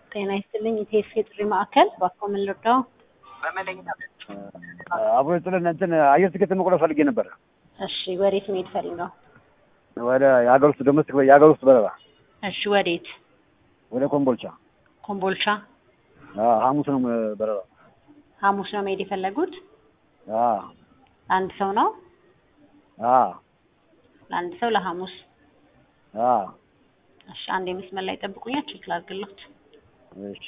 ጤና ይስጥልኝ ኢቴስ የጥሪ ማዕከል እባክዎ ምን ልርዳው? አብሮ ጥልን እንትን አየር ትኬት መቁረጥ ፈልጌ ነበረ። እሺ ወዴት መሄድ ፈልገው? ወደ የሀገር ውስጥ ዶሜስቲክ የሀገር ውስጥ በረራ እሺ ወዴት? ወደ ኮምቦልቻ ኮምቦልቻ አዎ፣ ሐሙስ ነው በረራ። ሐሙስ ነው መሄድ የፈለጉት? አዎ አንድ ሰው ነው? አዎ ለአንድ ሰው ለሐሙስ። አዎ እሺ አንድ የመስመር ላይ ጠብቁኛ፣ ቼክ ላድርግሎት። እሺ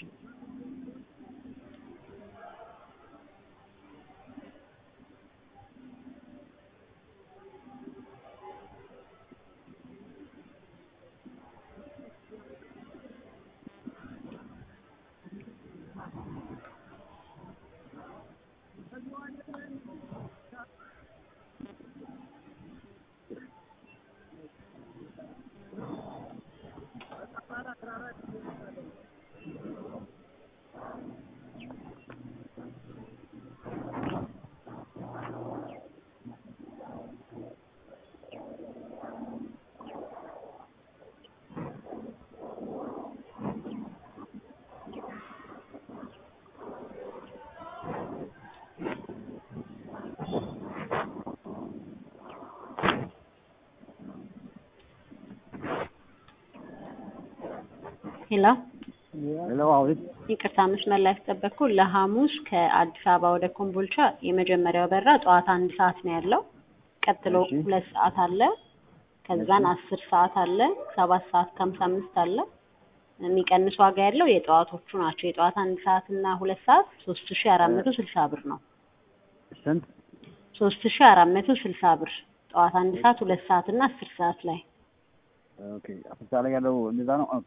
ሄሎ ሄሎ፣ አቤት። ይቅርታ መስመር ላይ ያስጠበቅኩ ለሐሙስ ከአዲስ አበባ ወደ ኮምቦልቻ የመጀመሪያው በራ ጠዋት አንድ ሰዓት ነው ያለው። ቀጥሎ እሺ። ሁለት ሰዓት አለ። ከዛን አስር ሰዓት አለ። ሰባት ሰዓት ከሀምሳ አምስት አለ። የሚቀንስ ዋጋ ያለው የጠዋቶቹ ናቸው። የጠዋት አንድ ሰዓት እና ሁለት ሰዓት ሶስት ሺ አራት መቶ ስልሳ ብር ነው። ስንት? ሶስት ሺ አራት መቶ ስልሳ ብር ጠዋት አንድ ሰዓት ሁለት ሰዓት እና አስር ሰዓት ላይ ኦኬ፣ አፍሪካ ላይ ያለው እንደዛ ነው። ኦኬ፣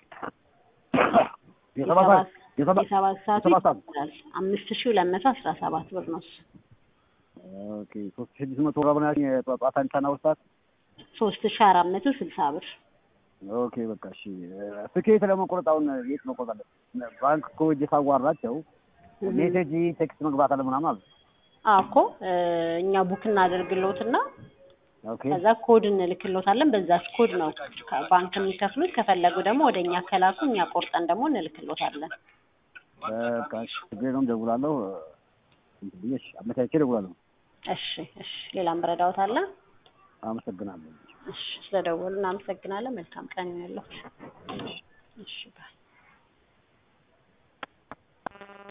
የሰባት ሰዓት የሰባት የሰባት ሰዓቱ የሰባት ሰዓት ይቀጥላል። አምስት ሺ ሁለት መቶ አስራ ሰባት ብር ነው እሱ። ኦኬ፣ ሶስት ሺህ ስድስት መቶ ብር ነው ያልሽኝ። የጠዋት አንድ ሰዓትና ሁለት ሰዓት ሶስት ሺ አራት መቶ ስልሳ ብር ኦኬ በቃ እሺ። ትኬት ለመቆረጥ አሁን የት መቆረጥ አለ? ባንክ እኮ ሂጅ ሳዋራቸው ሜሴጅ ቴክስት መግባት አለ ምናምን አሉ። አዎ እኮ እ እኛ ቡክ እናደርግልዎትና ኦኬ ከዛ ኮድ እንልክልዎታለን። በዛች ኮድ ነው ባንክ የሚከፍሉት። ከፈለጉ ደግሞ ወደ እኛ ከላኩ እኛ ቆርጠን ደግሞ እንልክልዎታለን። በቃ እሺ፣ ችግር የለውም እደውላለሁ። እንትን ብዬ እሺ፣ አመቻችቼ እደውላለሁ። እሺ እሺ። ሌላም ረዳዎት አለ? አመሰግናለሁ። እሺ፣ ስለደወሉ እናመሰግናለን። መልካም ቀን ይሁንልዎት። እሺ ባይ